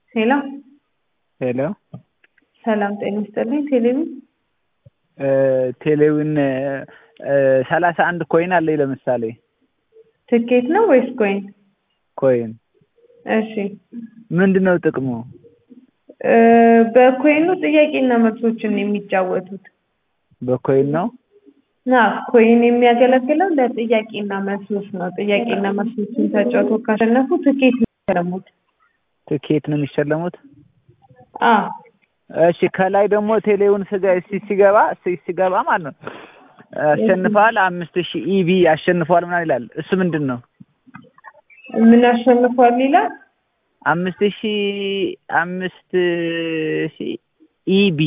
ሄሎ ሄሎ ሰላም ጤና ይስጥልኝ። ቴሌቪ ቴሌዊን ሰላሳ አንድ ኮይን አለኝ ለምሳሌ ትኬት ነው ወይስ ኮይን? ኮይን እሺ ምንድን ነው ጥቅሙ? እ በኮይኑ ጥያቄና መልሶችን ነው የሚጫወቱት። በኮይን ነው ና ኮይን የሚያገለግለው ለጥያቄና መልሶች ነው። ጥያቄና መልሶችን ተጫውቶ ካሸነፉ ትኬት ነው የሚሸለሙት። ትኬት ነው የሚሸለሙት። አ እሺ ከላይ ደግሞ ቴሌውን ስጋ ሲ- ሲገባ ሲ- ሲገባ ማለት ነው አሸንፈዋል አምስት ሺህ ኢቢ አሸንፈዋል ምናምን ይላል። እሱ ምንድን ነው? ምን አሸንፏል ይላል። አምስት ሺህ አምስት ሺህ ኢቢ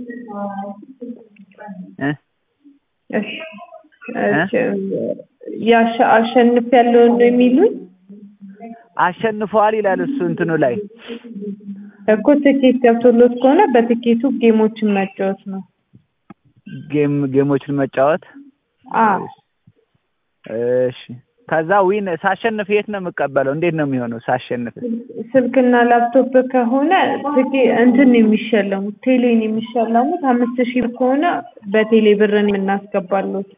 እ እሺ እሺ ያሸ አሸንፍ ያለው ነው የሚሉኝ አሸንፈዋል ይላል እሱ እንትኑ ላይ እኮ ትኬት ገብቶሎት ከሆነ በትኬቱ ጌሞችን መጫወት ነው። ጌም ጌሞችን መጫወት አ እሺ ከዛ ዊን ሳሸንፍ የት ነው የምቀበለው? እንዴት ነው የሚሆነው ሳሸንፍ? ስልክና ላፕቶፕ ከሆነ ትኬ እንትን ነው የሚሸለሙት ቴሌን የሚሸለሙት አምስት ሺህ ብር ከሆነ በቴሌ ብርን የምናስገባሉት።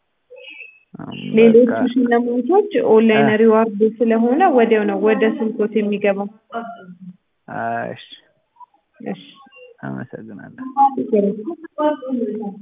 ሌሎቹ በቃ ሽልማቶች ኦንላይን ሪዋርድ ስለሆነ ወዲያው ነው ወደ ስልኮት የሚገባው። እሺ እሺ አመሰግናለሁ። ችግር የለም።